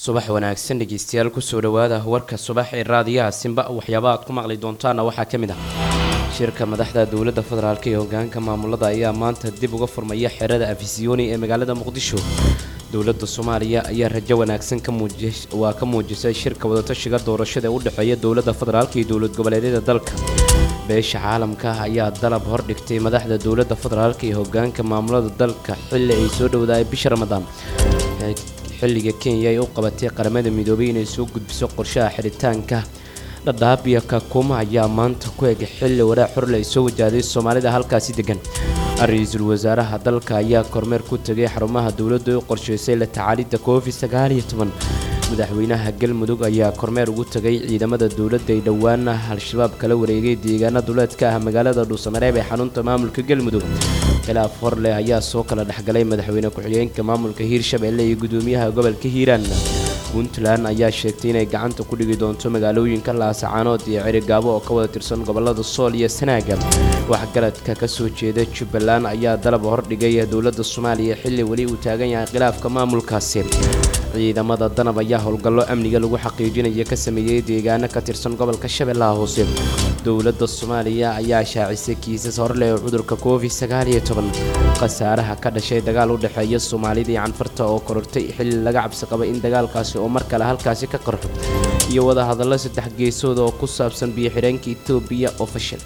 subax wanaagsan dhegeystayaal kusoo dhawaada warka subax ee raadiyaha simba waxyaabaha aad ku maqli doontaana waxaa ka mid ah shirka madaxda dowladda federaalk ee hogaanka maamulada ayaa maanta dib uga furmaya xerada afisiyoni ee magaalada muqdisho dowladda soomaaliya ayaa rajo wanaagsan waa ka muujisay shirka wadatashiga doorashada ee u dhexeeya dowladda federaalk iyo dowlad goboleedyada dalka beesha caalamka ayaa dalab hordhigtay madaxda dowladda federaalk iyo hogaanka maamulada dalka xilli ay soo dhowdaay bisha ramadaan xilliga kenya ay u qabatay qaramada midoobay inay soo gudbiso qorshaha xidhitaanka dhadhaab iyo kakuma ayaa maanta ku eg xilli waraa xorle ay soo wajahday soomaalida halkaasi degan ra-iisul wasaaraha dalka ayaa kormeer ku tegay xarumaha dowladda u qorshaysay la tacaalidda covid sagaal iyo toban madaxweynaha galmudug ayaa kormeer ugu tegay ciidamada dowladda ay dhowaana al-shabaab kala wareegay deegaana duleedka ah magaalada dhuusamareeb ee xarunta maamulka galmudug khilaaf horleh ayaa soo kala dhexgalay madaxweyne ku-xigeenka maamulka hiirshabelle iyo gudoomiyaha gobolka hiiraan puntland ayaa sheegtay inay gacanta ku dhigi doonto magaalooyinka laasacaanood iyo cirigaabo oo ka wada tirsan gobolada sool iyo sanaaga waxgaradka kasoo jeeda jubbaland ayaa dalab hordhigay dowladda soomaaliya xilli weli uu taagan yahay khilaafka maamulkaasi ciidamada danab ayaa howlgallo amniga lagu xaqiijinaya ka sameeyey deegaano ka tirsan gobolka shabeellaha hoose dowladda soomaaliya ayaa shaacisay kiisas horleh oo cudurka covid sagaal iyo toban khasaaraha ka dhashay dagaal u dhexeeya soomaalida iyo canfarta oo korortay xilli laga cabsi qaba in dagaalkaasi oo mar kale halkaasi ka qarxo iyo wadahadallo saddex geesood oo ku saabsan biyo-xidheenka etoobiya oo fashil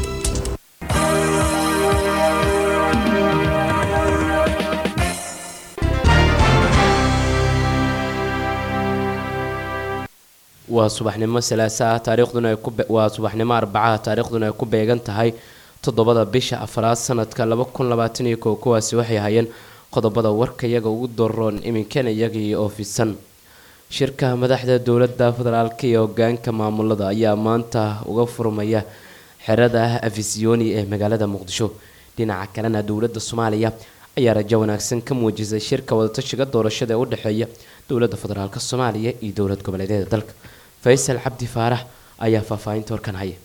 waa subaxnimo salaasa ah taariikhduna waa subaxnimo arbacaha taariikhduna ay ku beegan tahay toddobada bisha afraad sanadka laba kun labaatan iyo kow kuwaasi waxay hayeen qodobada warka iyaga ugu doroon iminkana iyagii oo fidsan shirka madaxda dowladda federaalk iyo hogaanka maamulada ayaa maanta uga furmaya xerada afisiyoni ee magaalada muqdisho dhinaca kalena dowladda soomaaliya ayaa rajo wanaagsan ka muujisay shirka wadatashiga doorashada ee u dhexeeya dowladda federaalk soomaaliya iyo dowlad goboleedyada dalka faysal cabdi faarax ayaa faahfaahinta warkan haya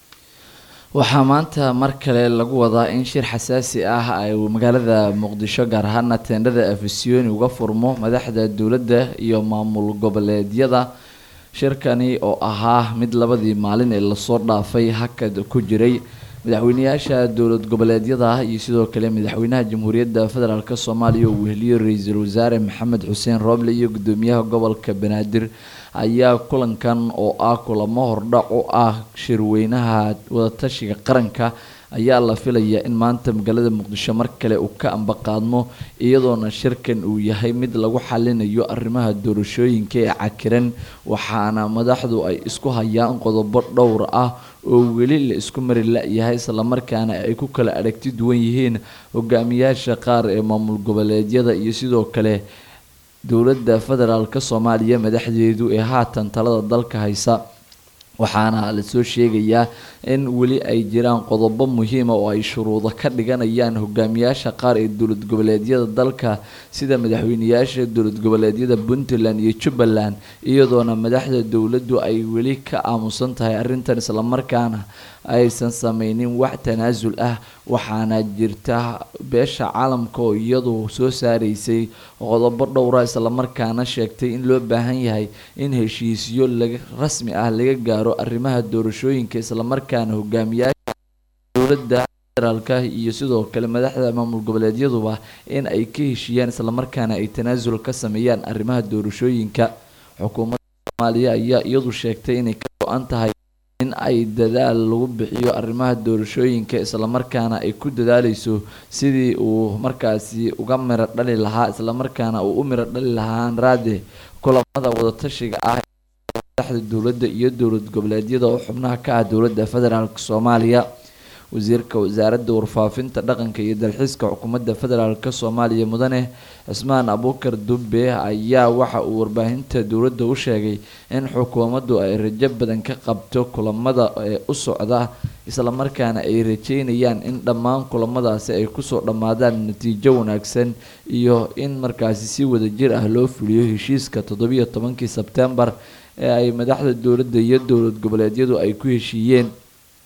waxaa maanta mar kale lagu wadaa in shir xasaasi ah ay magaalada muqdisho gaar ahaana teendhada afisiyoni uga furmo madaxda dowladda iyo maamul goboleedyada shirkani oo ahaa mid labadii maalin ee lasoo dhaafay hakad ku jiray madaxweyneyaasha dowlad goboleedyada iyo sidoo kale madaxweynaha jamhuuriyadda federaalk soomaaliya uu weheliyo ra-iisul wasaare maxamed xuseen rooble iyo gudoomiyaha gobolka banaadir ayaa kulankan oo ah kulamo hordhac u ah shirweynaha wadatashiga qaranka ayaa la filayaa in maanta magaalada muqdisho mar kale uu ka ambaqaadmo iyadoona shirkan uu yahay mid lagu xalinayo arrimaha doorashooyinka ee cakiran waxaana madaxdu ay isku hayaan qodobo dhowr ah oo weli la isku mari la-yahay islamarkaana ay ku kala aragti duwan yihiin hogaamiyaasha qaar ee maamul goboleedyada iyo sidoo kale dowladda federaalk soomaaliya madaxdeedu ee haatan talada dalka haysa waxaana lasoo sheegayaa in weli ay jiraan qodobo muhiima oo ay shuruudo ka dhiganayaan hogaamiyaasha qaar ee dowlad goboleedyada dalka sida madaxweyneyaasha dowlad goboleedyada puntland iyo jubbaland iyadoona madaxda dowladdu ay weli ka aamusan tahay arrintan islamarkaana aysan sameynin wax tanaasul ah waxaana jirta beesha caalamka oo iyadu soo saaraysay qodobo dhowra islamarkaana sheegtay in loo baahan yahay in heshiisyo rasmi ah laga gaaro arrimaha doorashooyinka islamarkaana hogaamiyaasha dowladda federaalk iyo sidoo kale madaxda maamul goboleedyaduba in ay ka heshiiyaan islamarkaana ay tanaasul ka sameeyaan arrimaha doorashooyinka xukuumadda soomaaliya ayaa iyadu sheegtay inay ka go-an tahay in ay dadaal lagu bixiyo arrimaha doorashooyinka islamarkaana ay ku dadaaleyso sidii uu markaasi uga miro dhali lahaa islamarkaana uu u miro dhali lahaan raade kulamada wadatashiga ah madaxda dowladda iyo dowlad goboleedyada oo xubnaha ka ah dowladda federaalk soomaaliya wasiirka wasaaradda warfaafinta dhaqanka iyo dalxiiska xukuumadda federaalk soomaaliya mudane cismaan abuukar dube ayaa waxa uu warbaahinta dowladda u sheegay in xukuumaddu ay rajo badan ka qabto kulamada ee u socda islamarkaana ay rajeynayaan in dhammaan kulamadaasi ay kusoo dhammaadaan natiijo wanaagsan iyo in markaasi si wadajir ah loo fuliyo heshiiska toddobiyo tobankii sebtembar ee ay madaxda dowladda iyo dowlad goboleedyadu ay ku heshiiyeen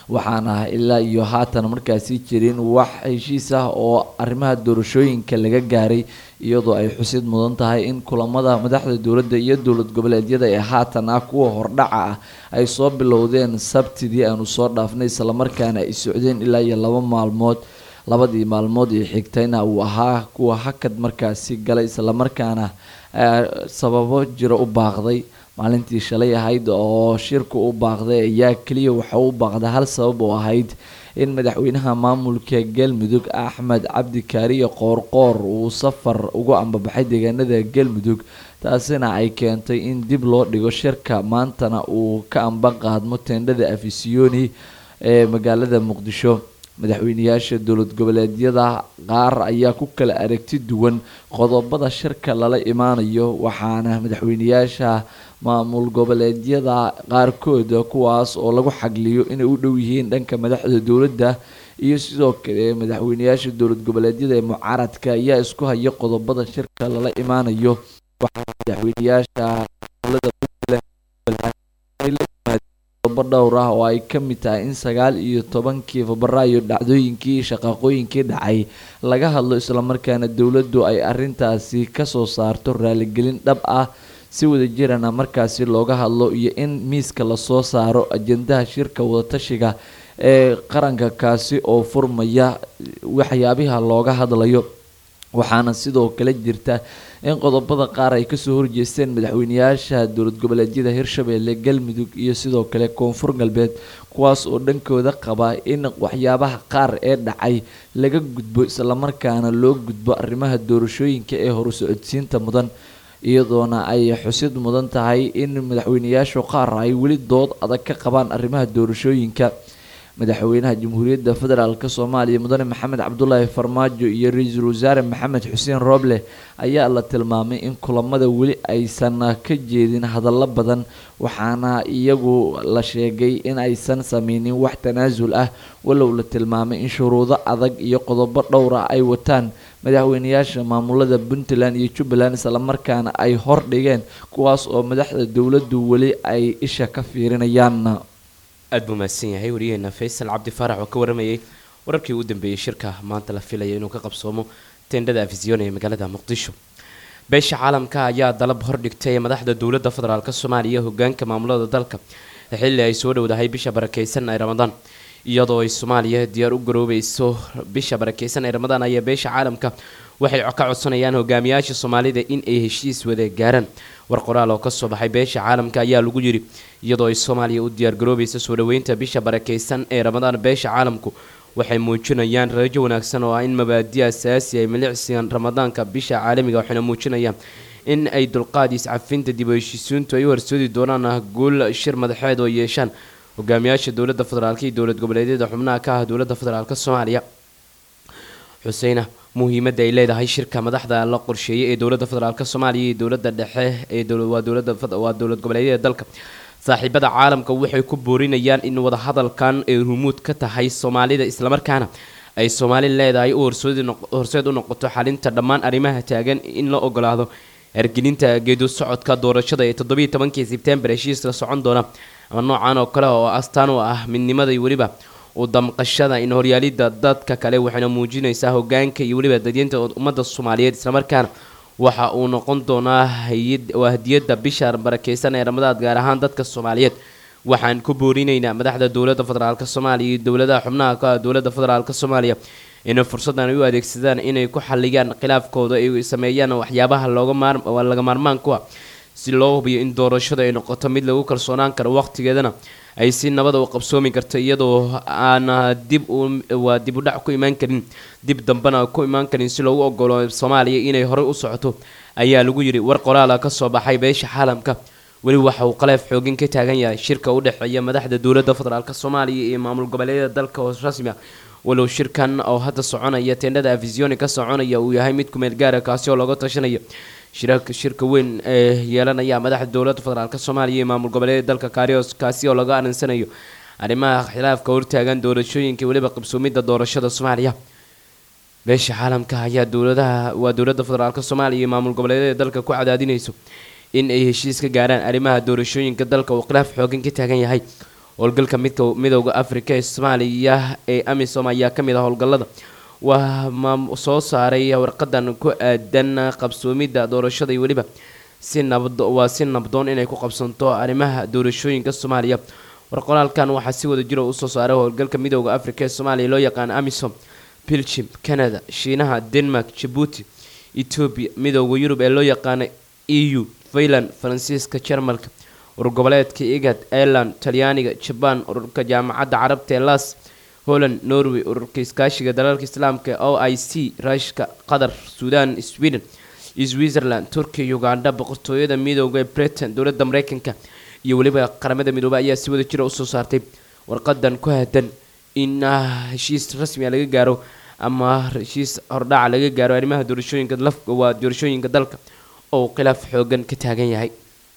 waxaana ilaa iyo haatan markaasi jirin wax heshiis ah oo arrimaha doorashooyinka laga gaaray iyadoo ay xusid mudan tahay in kulamada madaxda dowladda iyo dowlad goboleedyada ee haatan ah kuwa hordhaca ah ay soo bilowdeen sabtidii aanu soo dhaafnay islamarkaana ay socdeen ilaa iyo laba maalmood labadii maalmood ee xigtayna uu ahaa kuwa hakad markaasi galay islamarkaana sababo jiro u baaqday maalintii shalay ahayd oo shirku u baaqday ayaa keliya waxa u baaqday hal sabab oo ahayd in madaxweynaha maamulka galmudug axmed cabdi kaariye qoorqoor uu safar ugu ambabaxay deegaanada galmudug taasina ay keentay in dib loo dhigo shirka maantana uu ka amba qaadmo teendhada afisiyoni ee magaalada muqdisho madaxweyneyaasha dowlad goboleedyada qaar ayaa ku kala aragti duwan qodobada shirka lala imaanayo waxaana madaxweyneyaasha maamul goboleedyada qaarkooda kuwaas oo lagu xagliyo inay u dhow yihiin dhanka madaxda dowladda iyo sidoo kale madaxweyneyaasha dowlad goboleedyada ee mucaaradka ayaa isku haya qodobada shirka lala imaanayo waxaa madaxweyneyaasha qodobo dhowr ah oo ay ka mid tahay in sagaal iyo tobankii febraayo dhacdooyinkii shaqaaqooyinkii dhacay laga hadlo islamarkaana dowladdu ay arintaasi kasoo saarto raaligelin dhab ah si wadajirana markaasi looga hadlo iyo in miiska lasoo saaro ajendaha shirka wadatashiga ee qaranka kaasi oo furmaya waxyaabaha looga hadlayo waxaana sidoo kale jirta in qodobada qaar ay kasoo horjeesteen madaxweyneyaasha dowlad goboleedyada hirshabelle galmudug iyo sidoo kale koonfur galbeed kuwaas oo dhankooda qaba in waxyaabaha qaar ee dhacay laga gudbo islamarkaana loo gudbo arrimaha doorashooyinka ee horusocodsiinta mudan iyadoona ay xusid mudan tahay in madaxweyneyaashu qaar ay weli dood adag ka qabaan arrimaha doorashooyinka madaxweynaha jamhuuriyadda federaalk soomaaliya mudane maxamed cabdulaahi farmaajo iyo ra-iisul wasaare maxamed xuseen rooble ayaa la tilmaamay in kulamada weli aysan ka jeedin hadallo badan waxaana iyagu la sheegay in aysan sameynin wax tanaasul ah walow la tilmaamay in shuruudo adag iyo qodobo dhowr ah ay wataan madaxweyneyaasha maamulada puntland iyo jubbaland islamarkaana ay hor dhigeen kuwaas oo madaxda dowladdu weli ay isha ka fiirinayaan aada buu mahadsan yahay wariyaheena faysal cabdi faarax oo ka waramayay wararkii ugu dambeeyey shirka maanta la filaya inuu ka qabsoomo teendhada afisyon ee magaalada muqdisho beesha caalamka ayaa dalab hordhigtay madaxda dowladda federaalk soomaaliya hogaanka maamulada dalka xilli ay soo dhowdahay bisha barakeysan ee ramadaan iyadoo ay soomaaliya diyaar u garoobeyso bisha barakeysan ee ramadaan ayaa beesha caalamka waxay ka codsanayaan hogaamiyaasha soomaalida in ay heshiis wada gaaraan war qoraal oo kasoo baxay beesha caalamka ayaa lagu yidhi iyadoo ay soomaaliya u diyaargaroobeysa soo dhoweynta bisha barakeysan ee ramadaan beesha caalamku waxay muujinayaan rajo wanaagsan oo ah in mabaadi asaasi ay milicsigan ramadaanka bisha caalamiga waxayna muujinayaan in ay dulqaad iscafinta dib u heshiisiintu ay u horsoodi doonaan guul shir madaxeed oo yeeshaan hogaamiyaasha dowladda federaalk iyo dowlad goboleedyada xubnaha ka ah dowladda federaalk soomaaliya xuseyna muhiimadda ay leedahay shirka madaxda la qorsheeyay ee dowladda federaalk soomaaliya iyo dowladda dhexe ee waa dowlad goboleedyada dalka saaxiibada caalamka waxay ku boorinayaan in wadahadalkan ay rumuud ka tahay soomaalida islamarkaana ay soomaali leedahay u horseed u noqoto xalinta dhammaan arrimaha taagan in la ogolaado hergelinta geedu socodka doorashada ee toddobiiy tobankii sebtembar heshiiska socon doona ama noocan oo kale oo astaan u ah midnimada iyo weliba u damqashada in horyaalida dadka kale waxayna muujinaysaa hogaanka iyo weliba dadyinta ummadda soomaaliyeed islamarkaana waxa uu noqon doonaa waa hadiyada bisha barakeysan ee ramadaad gaar ahaan dadka soomaaliyeed waxaan ku boorinaynaa madaxda dowladda federaalk soomaaliya iyo dowladaha xubnaha ka ah dowladda federaalk soomaaliya inay fursaddan ay u adeegsadaan inay ku xaliyaan khilaafkooda ay sameeyaan waxyaabaha looga laga maarmaan ku ah si loo hubiyo in doorashada ay noqoto mid lagu kalsoonaan karo waqtigeedana ay si nabada u qabsoomi karto iyadoo aan dib waa dib u dhac ku imaan karin dib dambena ku imaan karin si loogu ogolo soomaaliya inay horey u socoto ayaa lagu yidhi war qoraala ka soo baxay beesha caalamka weli waxa uu qaleef xoogin ka taagan yahay shirka u dhexeeya madaxda dowladda federaalk soomaaliya iyo maamul goboleedyada dalka hoos rasmi ah walow shirkan oo hadda soconaya teendhada afisioni ka soconaya uu yahay mid kumeel gaara kaasi oo looga tashanayo shirka weyn ee yeelanaya madaxda dowladda federaalk soomaaliya iyo maamul goboleedyada dalka kaarios kaasi oo laga arinsanayo arrimaha khilaafka hortaagan doorashooyinka weliba qabsoomidda doorashada soomaaliya beesha caalamka ayaa dowladaha waa dowladda federaalk soomaaliya iyo maamul goboleedyada dalka ku cadaadinayso in ay heshiis ka gaaraan arrimaha doorashooyinka dalka uu khilaaf xoogan ka taagan yahay howlgalka midka midooda afrika ee soomaaliya ee amisom ayaa kamid ah howlgalada waa soo saaray warqadan ku aadan qabsoomidda doorashada iyo weliba si nabad waa si nabdoon inay ku qabsanto arrimaha doorashooyinka soomaaliya warqoraalkan waxaa si wada jira usoo saaray howlgalka midooda afrika ee soomaaliya loo yaqaan amisom belgium canada shiinaha denmark jabuuti etoobiya midooda yurub ee loo yaqaana e u finland faransiiska jarmalka urur goboleedka igad ireland talyaaniga jabaan ururka jaamacadda carabta ee las holland norway ururka iskaashiga dalalka islaamka o i c ruushka qatar suudan sweden switzerland turkiya uganda boqortooyada midooda ee britain dowladda mareykanka iyo weliba qaramada midoobey ayaa si wada jira usoo saartay warqadan ku hadan in heshiis rasmiga laga gaaro ama heshiis hordhaca laga gaaro arrimaha doorashooyinka lafka waa doorashooyinka dalka oo khilaaf xoogan ka taagan yahay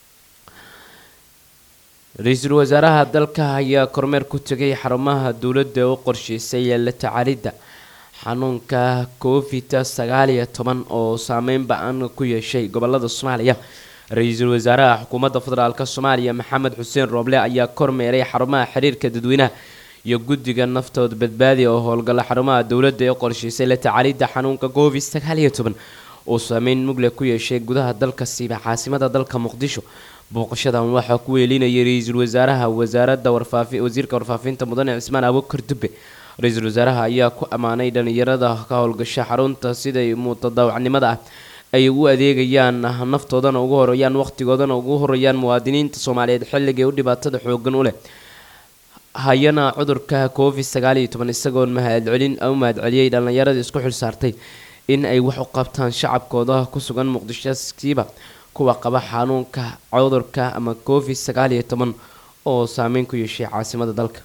ra-iisul wasaaraha dalka ayaa kormeer ku tegay xarumaha dowladda oo qorsheysay la tacaalidda xanuunka covid sagaal iyo toban oo saameyn ba-an ku yeeshay gobolada soomaaliya ra-iisul wasaaraha xukuumadda federaalk soomaaliya maxamed xuseen rooble ayaa kormeeray xarumaha xiriirka dadweynaha iyo guddiga naftood badbaadi oo howlgala xarumaha dowladda ee qorsheysay la tacaalidda xanuunka covid sagaal iyo toban oo saameyn mugle ku yeeshay gudaha dalka siiba caasimada dalka muqdisho booqashadan waxaa ku weelinayay ra-iisul wasaaraha wasaaradda warfaafi wasiirka warfaafinta mudane cismaan abukar dube ra-iisul wasaaraha ayaa ku ammaanay dhalinyarada ka howlgasha xarunta siday mutadaawacnimada ah ay u adeegayaan naftoodana ugu horeeyaan waqtigoodana ugu horeeyaan muwaadiniinta soomaaliyeed xilligay u dhibaatada xoogan u leh hayana cudurka covid sagaal iyo toban isagoon mahadcelin u mahadceliyey dhallinyarada isku xil saartay in ay wax u qabtaan shacabkooda ku sugan muqdisho siiba kuwa qaba xanuunka cudurka ama covid sagaal iyo toban oo saameyn ku yeeshay caasimada dalka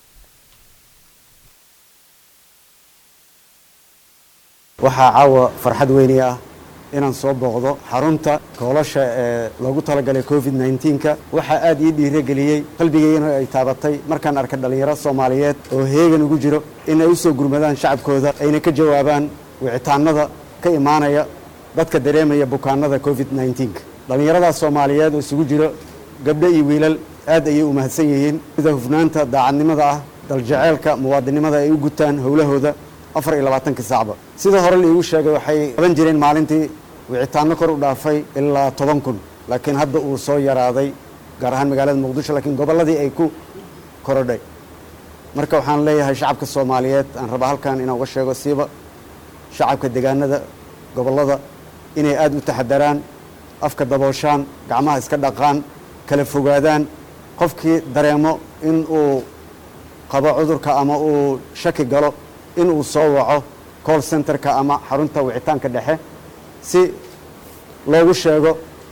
waxaa caawa farxad weyni ah inaan soo booqdo xarunta koolasha ee loogu talagalay covid nneteen-ka waxaa aada ii dhiirageliyey qalbigeygana ay taabatay markaan arkay dhallinyaro soomaaliyeed oo heegan ugu jiro in ay u soo gurmadaan shacabkooda ayna ka jawaabaan wicitaanada ka imaanaya dadka dareemaya bukaanada covid nneteen-ka dhallinyaradaas soomaaliyeed oo isugu jiro gabdho iyo wiilal aad ayay u mahadsan yihiin sida hufnaanta daacadnimada ah daljeceelka muwaadinimada ay u gutaan howlahooda afar iyo labaatanka saacba sida hore laiigu sheegay waxay qaban jireen maalintii wicitaano kor u dhaafay ilaa toban kun laakiin hadda uu soo yaraaday gaar ahaan magaalada muqdisho laakiin gobolladii ay ku korodhay marka waxaan leeyahay shacabka soomaaliyeed aan rabaa halkan inaan uga sheego siiba shacabka deegaanada gobollada inay aada u taxadaraan afka dabooshaan gacmaha iska dhaqaan kala fogaadaan qofkii dareemo in uu qabo cudurka ama uu shaki galo in uu soo waco call centerka ama xarunta wicitaanka dhexe si loogu sheego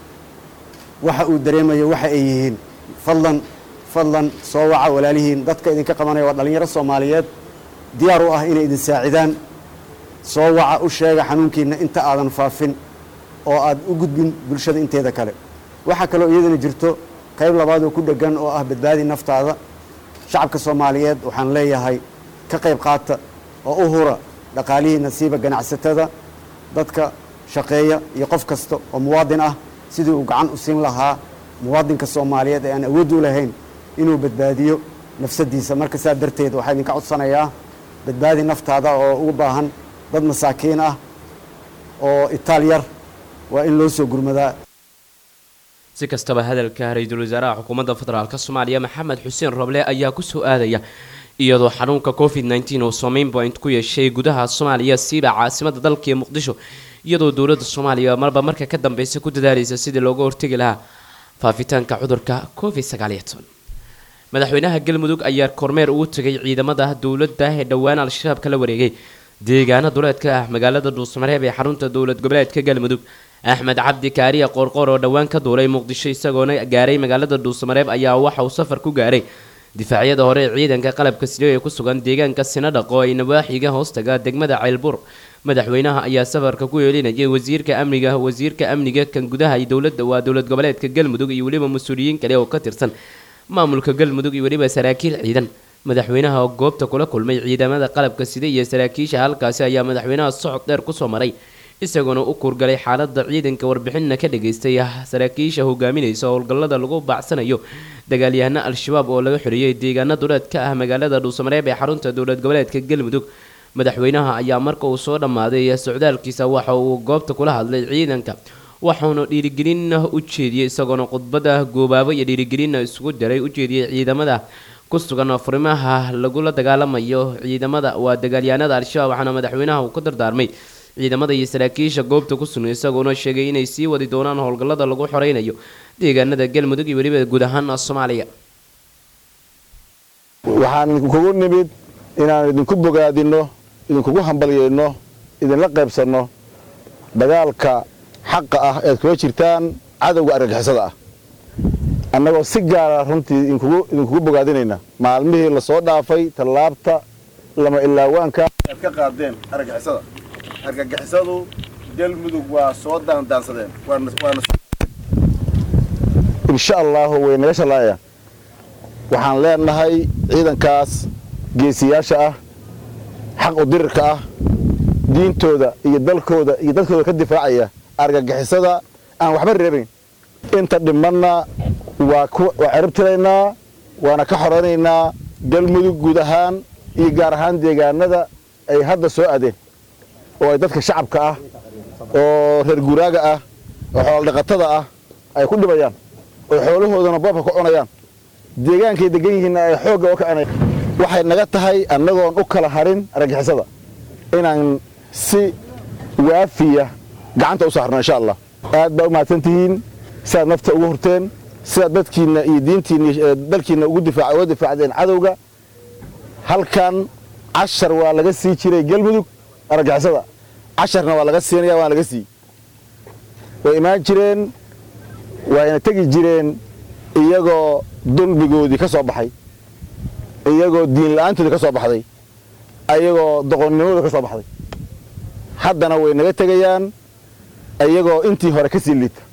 waxa uu dareemayo waxa ay yihiin fadlan fadlan soo waca walaalihiin dadka idinka qabanaya waa dhallinyaro soomaaliyeed diyaar u ah inay idin saacidaan soo waca u sheega xanuunkiina inta aadan faafin oo aad u gudbin bulshada inteeda kale waxaa kaloo iyadana jirto qayb labaad oo ku dhegan oo ah badbaadi naftaada shacabka soomaaliyeed waxaan leeyahay ka qayb qaata oo u hura dhaqaalihii nasiiba ganacsatada dadka shaqeeya iyo qof kasta oo muwaadin ah sidii uu gacan u siin lahaa muwaadinka soomaaliyeed ee aan awood u lahayn inuu badbaadiyo nafsadiisa marka saa darteed waxaa idinka codsanayaa badbaadi naftaada oo ugu baahan dad masaakiin ah oo itaal yar waa in loo soo gurmadaa si kastaba hadalka ra-iisul wasaaraha xukuumadda federaalk soomaaliya maxamed xuseen roble ayaa kusoo aadaya iyadoo xanuunka covid nneteen oo saameyn point ku yeeshay gudaha soomaaliya siiba caasimada dalka iyo muqdisho iyadoo dowladda soomaaliya marba marka ka dambeysa ku dadaalaysa sidii looga hortegi lahaa faafitaanka cudurka covid sagaal iyo toban madaxweynaha galmudug ayaa kormeer ugu tegay ciidamada dowladda ee dhowaan al-shabaab kala wareegay deegaana duleedka ah magaalada dhuusmareeb ee xarunta dowlad goboleedka galmudug axmed cabdi kaariya qoorqoor oo dhowaan ka duulay muqdisho isagoona gaaray magaalada dhuusmareeb ayaa waxa uu safar ku gaaray difaacyada hore ee ciidanka qalabka sida ee ku sugan deegaanka sinadhaqo ay nawaaxiga hoostaga degmada ceylbuur madaxweynaha ayaa safarka ku yeelinayay wasiirka amniga wasiirka amniga kan gudaha iyo dowladda waa dowlad goboleedka galmudug iyo weliba mas-uuliyiin kale oo ka tirsan maamulka galmudug iyo weliba saraakiil ciidan madaxweynaha oo goobta kula kulmay ciidamada qalabka sida iyo saraakiisha halkaasi ayaa madaxweynaha socod dheer kusoo maray isagoona u kuurgalay xaalada ciidanka warbixinna ka dhageystay saraakiisha hogaaminaysa howlgallada lagu baacsanayo dagaalyahano al-shabaab oo laga xoreeyay deegaana duleed ka ah magaalada dhuusamareeb ee xarunta dowlad goboleedka galmudug madaxweynaha ayaa marka uu soo dhammaaday socdaalkiisa waxa uu goobta kula hadlay ciidanka waxauna dhiirigelin u jeediyey isagoona khudbada goobaabo iyo dhiirigelin isugu daray u jeediyey ciidamada ku sugan furimaha lagula dagaalamayo ciidamada waa dagaalyahanada al-shabaab waxaana madaxweynaha uu ka dardaarmay ciidamada iyo saraakiisha goobta ku sugan isagoona sheegay inay sii wadi doonaan howlgallada lagu xoreynayo deegaanada galmudug iyo weliba guud ahaan soomaaliya waxaan idinkugu nimid inaan idinku bogaadinno idinkugu hambalyayno idinla qaybsanno dagaalka xaqa ah ead kula jirtaan cadowga argagixisada ah annagoo si gaara runtii idinkugu bogaadinayna maalmihii lasoo dhaafay tallaabta lama ilaawaanka aad ka qaadeen argagixisada argagixisadu galmudug waa soo daandaansadeen insha allaahu way naga shallaayaan waxaan leenahay ciidankaas geesiyaasha ah xaq u dirirka ah diintooda iyo dalkooda iyo dadkooda ka difaacaya argagixisada aan waxba reebayn inta dhimanna waa ciribtiraynaa waana ka xoraynaynaa galmudug guud ahaan iyo gaar ahaan deegaanada ay hadda soo adeen oo ay dadka shacabka ah oo reer guuraaga ah oo xoolodhaqatada ah ay ku dhibayaan oo xoolahoodana boobka ku cunayaan deegaankay degan yihiinna ay xoogga u kacinayaan waxay naga tahay annagoon u kala harin argagixisada inaan si waafiya gacanta u saarno insha allah aad baa u mahadsan tihiin sidaad nafta ugu hurteen sidaad dadkiinna iyo diintiinna dalkiinna uga difaacdeen cadowga halkan cashar waa laga sii jiray galmudug argagixisada casharna waa laga siinaya waana laga sii way imaan jireen waayna tegi jireen iyagoo dulmigoodii ka soo baxay iyagoo diin la-aantoodii ka soo baxday ayagoo doqonnimooda ka soo baxday haddana way naga tegayaan iyagoo intii hore ka sii liita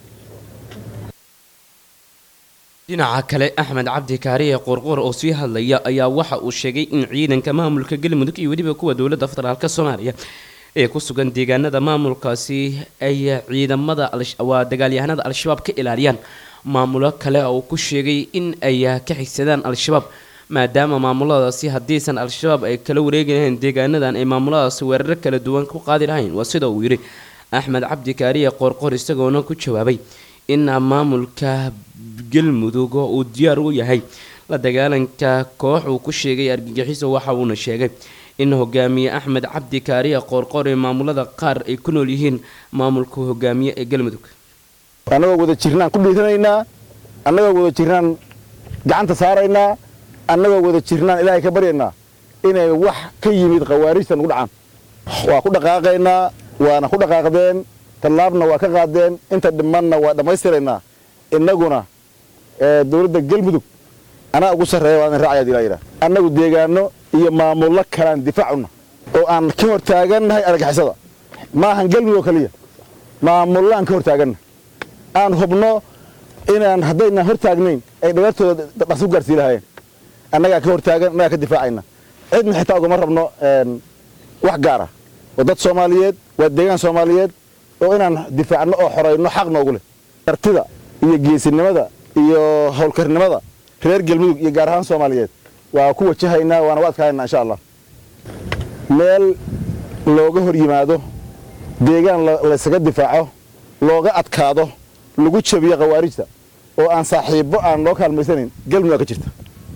dhinaca kale axmed cabdi kaariye qorqor oo sii hadlaya ayaa waxa uu sheegay in ciidanka maamulka galmudug iyo weliba kuwa dowladda federaalk soomaaliya ee ku sugan deegaanada maamulkaasi ay ciidamada waa dagaalyahanada al-shabaab ka ilaaliyaan maamulo kale oo ku sheegay in ay ka xigsadaan al-shabaab maadaama maamuladaasi haddiisan al-shabaab ay kala wareegi lahayn deegaanadan ay maamuladaasi weeraro kala duwan ku qaadi lahayn waa sida uu yidhi axmed cabdi kaariye qoorqor isagoona ku jawaabay in maamulka galmudug uu diyaar u yahay la dagaalanka koox uu ku sheegay argagixiso waxa uuna sheegay in hogaamiye axmed cabdi kaariye qoorqor ee maamulada qaar ay ku nool yihiin maamulka hogaamiye ee galmudug annagoo wada jirnaan ku dhiiranaynaa annagoo wada jirnaan gacanta saaraynaa annagoo wada jirnaan ilaahay ka baryaynaa inay wax ka yimid khawaarijta nagu dhacaan waa ku dhaqaaqaynaa waana ku dhaqaaqdeen tallaabna waa ka qaadeen inta dhimanna waa dhammaystiraynaa innaguna dowladda galmudug anaa ugu sarreeya waa idin raacaya ilaa yidhaah annagu deegaano iyo maamullo kalaan difaacuna oo aan ka hor taagannahay argagixisada maahan galmudug oo keliya maamullaan ka hor taaganna aan hubno inaan haddaynaan hor taagnayn ay dhagartooda dhaqsi ku gaarsii lahaayeen annagaa ka hor taagan annagaa ka difaacayna cidna xitaa ugama rabno wax gaara waa dad soomaaliyeed waa deegaan soomaaliyeed oo inaan difaacno oo xorayno xaq noogu leh kartida iyo geesinimada iyo howlkarnimada reer galmudug iyo gaar ahaan soomaaliyeed waa ku wajahaynaa waana u adkaanaynaa insha allah meel looga hor yimaado deegaan laysaga difaaco looga adkaado lagu jabiyo khawaarijta oo aan saaxiibbo aan loo kaalmaysanayn galmudug aa ka jirta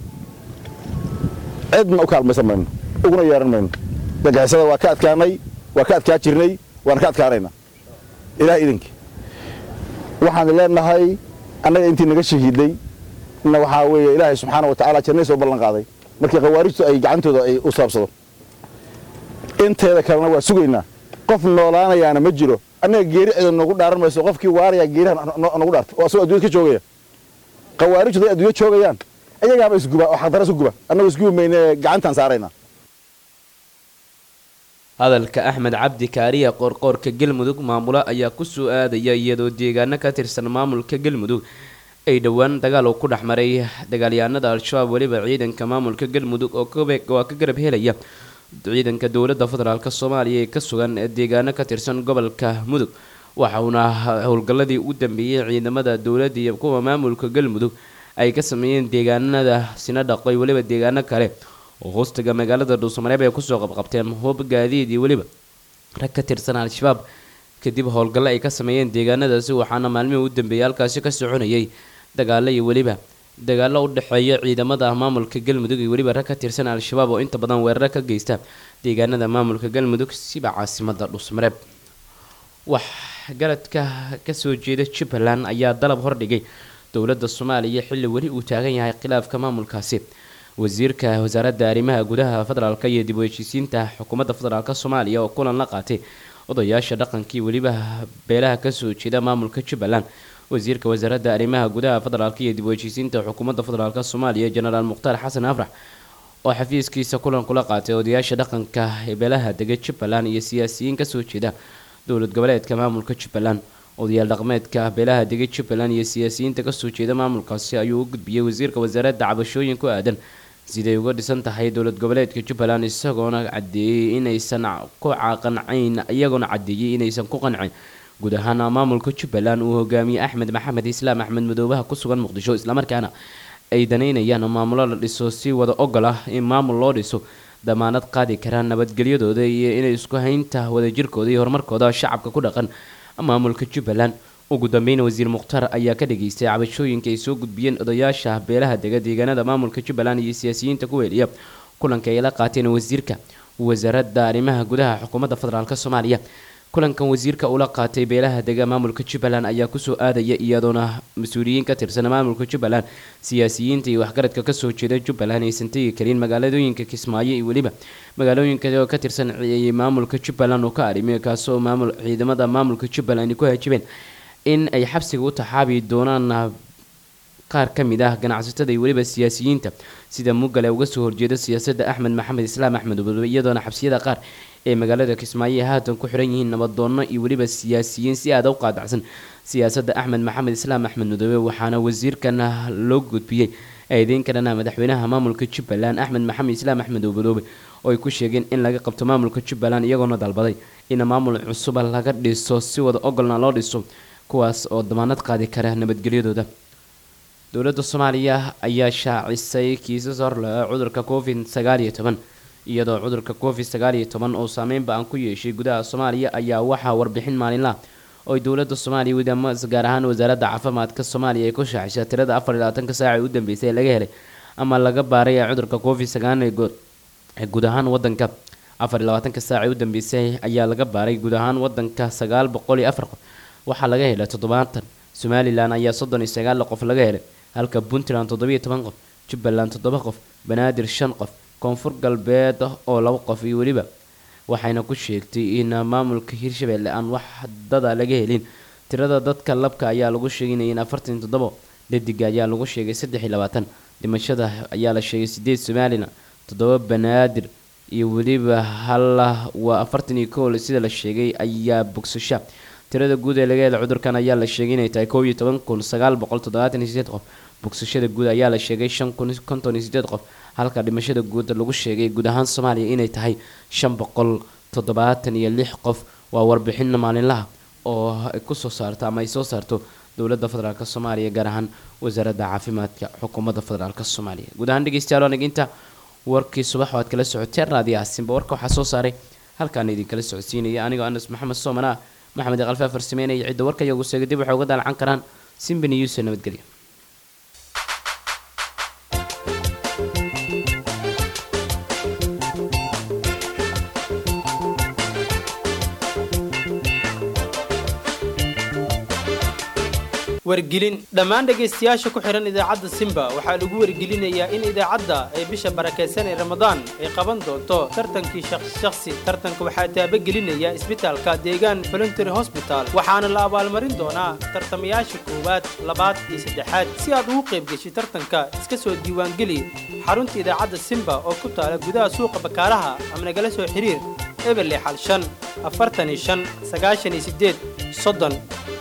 cidna u kaalmaysan mayno uguna yeehan mayno dagixisada waa ka adkaanay waa ka adkaa jirnay waana ka adkaanaynaa ilaah idinkii waxaan leenahay annaga intii naga shahiiday na waxaa weeye ilaahay subxaana wa tacala jannay soo ballan qaaday markii khawaarijtu ay gacantooda ay u saabsado inteeda kalena waa sugaynaa qof noolaanayaana ma jiro annaga geeri cida noogu dhaaran mayso qofkii waarayaa geeriha nagu dhaarta oo asagoo adduunyad ka joogaya khawaarijtu haday adduunya joogayaan iyagaaba isguba oo xaqdara isu guba annagu isgubi mayne gacantaan saaraynaa hadalka axmed cabdi kaariye qoorqoorka galmudug maamulo ayaa ku soo aadaya iyadoo deegaano ka tirsan maamulka galmudug ay dhowaan dagaal uu ku dhex maray dagaalyahanada al-shabaab weliba ciidanka maamulka galmudug oo waa ka garab helaya ciidanka dowladda federaalk soomaaliya ee ka sugan deegaano ka tirsan gobolka mudug waxauna howlgalladii u dambeeyey ciidamada dowladda iyo kuwa maamulka galmudug ay ka sameeyeen deegaanada sinadhaqo iyo weliba deegaano kale oo hoostaga magaalada dhuusamareeb ay kusoo qabqabteen hoob gaadiid iyo weliba rag ka tirsan al-shabaab kadib howlgallo ay ka sameeyeen deegaanadaasi waxaana maalmihii u dambeeyay halkaasi ka soconayay dagaalo iyo weliba dagaalo u dhexeeya ciidamada maamulka galmudug iyo weliba rag ka tirsan al-shabaab oo inta badan weeraro ka geysta deegaanada maamulka galmudug siba caasimada dhuusmareeb wax garadka kasoo jeeda jubbaland ayaa dalab hordhigay dowladda soomaaliya xilli weli uu taagan yahay khilaafka maamulkaasi wasiirka wasaaradda arrimaha gudaha federaalk iyo dib u heshiisiinta xukuumadda federaalk soomaaliya oo kulan la qaatay odayaasha dhaqankii weliba beelaha kasoo jeeda maamulka jubbaland wasiirka wasaaradda arrimaha gudaha federaalk iyo dib u heshiisiinta xukuumadda federaalk soomaaliya jenaraal mukhtaar xasan afrax oo xafiiskiisa kulan kula qaatay odayaasha dhaqanka ee beelaha dega jubbaland iyo siyaasiyiin kasoo jeeda dowlad goboleedka maamulka jubbaland odayaal dhaqmeedka beelaha dega jubbaland iyo siyaasiyiinta kasoo jeeda maamulkaasi ayuu u gudbiyey wasiirka wasaaradda cabashooyin ku aadan siday uga dhisan tahay dowlad goboleedka jubbaland isagoona cadeeyey inaysan ku qancayn iyagoona cadeeyey inaysan ku qancin guud ahaan maamulka jubbaland uu hogaamiyey axmed maxamed islaam axmed madoobaha ku sugan muqdisho islamarkaana ay danaynayaan maamulo la dhiso si wada ogol ah in maamul loo dhiso damaanad qaadi karaan nabadgelyadooda iyo inay isku haynta wadajirkooda iyo horumarkooda shacabka ku dhaqan maamulka jubbaland ugu dambeyn wasiir mukhtaar ayaa ka dhageystay cabashooyinka ay soo gudbiyeen odayaasha beelaha dega deegaanada maamulka jubbaland iyo siyaasiyiinta ku weeliya kulanka ay la qaateen wasiirka wasaaradda arrimaha gudaha xukuumadda federaalk soomaaliya kulankan wasiirka ula qaatay beelaha dega maamulka jubbaland ayaa kusoo aadaya iyadoona mas-uuliyiin ka tirsan maamulka jubbaland siyaasiyiinta iyo waxgaradka kasoo jeeda jubbaland aysan tegi karin magaaladooyinka kismaayo iyo weliba magaalooyinka oo ka tirsan maamulka jubbaland oo ka arimiya kaasoo maamul ciidamada maamulka jubbaland ay ku hajibeen in ay xabsiga u taxaabi doonaan qaar ka mid ah ganacsatada iyo weliba siyaasiyiinta sida mugale uga soo horjeeda siyaasadda axmed maxamed islaam axmed ubadoobe iyadoona xabsiyada qaar ee magaalada kismaayo ay haatan ku xiran yihiin nabadoonno iyo weliba siyaasiyiin si aada u qaadacsan siyaasadda axmed maxamed islaam axmed madoobe waxaana wasiirkan loo gudbiyey eedeyn kalena madaxweynaha maamulka jubbaland axmed maxamed islaam axmed ubadoobe oo ay ku sheegeen in laga qabto maamulka jubbaland iyagoona dalbaday in maamul cusuba laga dhiso si wada ogolna loo dhiso kuwaas oo damaanad qaadi kara nabadgelyadooda dowladda soomaaliya ayaa shaacisay kiisas horlea cudurka covid sagaal iyo toban iyadoo cudurka covid sagaal iyo toban oo saameynba aan ku yeeshay gudaha soomaaliya ayaa waxaa warbixin maalinlaha oo dowladda soomaaliya wadamo gaar ahaan wasaaradda caafimaadka soomaaliya ay ku shaacisay tirada afar iyo labaatanka saaca ee u dambeysay ee laga helay ama laga baaray ee cudurka covid sagaal ee guud ahaan wadanka afar iyo labaatanka saaca ee u dambeysay ayaa laga baaray guud ahaan wadanka sagaal boqol iyo afar qof waxaa laga helay toddobaatan somalilan ayaa soddon iyo sagaal qof laga helay halka puntland toddobiyo toban qof jubbaland toddoba qof banaadir shan qof koonfur galbeed oo laba qof iyo weliba waxayna ku sheegtay in maamulka hirshabelle aan wax dada laga helin tirada dadka labka ayaa lagu sheeginaya in afartan toddobo dhadiga ayaa lagu sheegay saddex iyo labaatan dhimashada ayaa la sheegay sideed somalilan toddoba banaadir iyo weliba hal waa afartan iyo kow sida la sheegay ayaa bogsasha tirada guud ee laga helay cudurkan ayaa la sheegay inay tahay kow iyo toban kun sagaal boqol toddobaatan iyo sideed qof bogsashada guud ayaa la sheegay shan kun konton iyo sideed qof halka dhimashada guud lagu sheegay guud ahaan soomaaliya inay tahay shan boqol toddobaatan iyo lix qof waa warbixin maalinlaha oo ay kusoo saarto ama ay soo saarto dowladda federaalk soomaaliya gaar ahaan wasaaradda caafimaadka xukuumadda federaalk soomaaliya guud ahaan dhegeystayaal aniga inta warkii subax oo aad kala socoteen raadiyo aasinba warka waxaa soo saaray halkaan idinkala socodsiinaya anigoo anas maxamed soomana maxamed kalfaa farsameynaya cidda warka iyagu seega dib waxay uga daalcan karaan simbani yuuse nabadgelyo wargelin dhammaan dhegaystayaasha ku xidhan idaacadda simba waxaa lagu wargelinayaa in idaacadda ay bisha barakaysan ee ramadaan ay qaban doonto tartankii shakhsi tartanka waxaa taabagelinaya isbitaalka deegaan voluntary hosbital waxaana la abaalmarin doonaa tartamayaasha koowaad labaad iyo saddexaad si aad ugu qayb geshi tartanka iska soo diiwaangeli xarunta idaacadda simba oo ku taala gudaha suuqa bakaaraha ama nagala soo xiriir eberle xal shan afartan iyo shan sagaashan iyo sideed soddon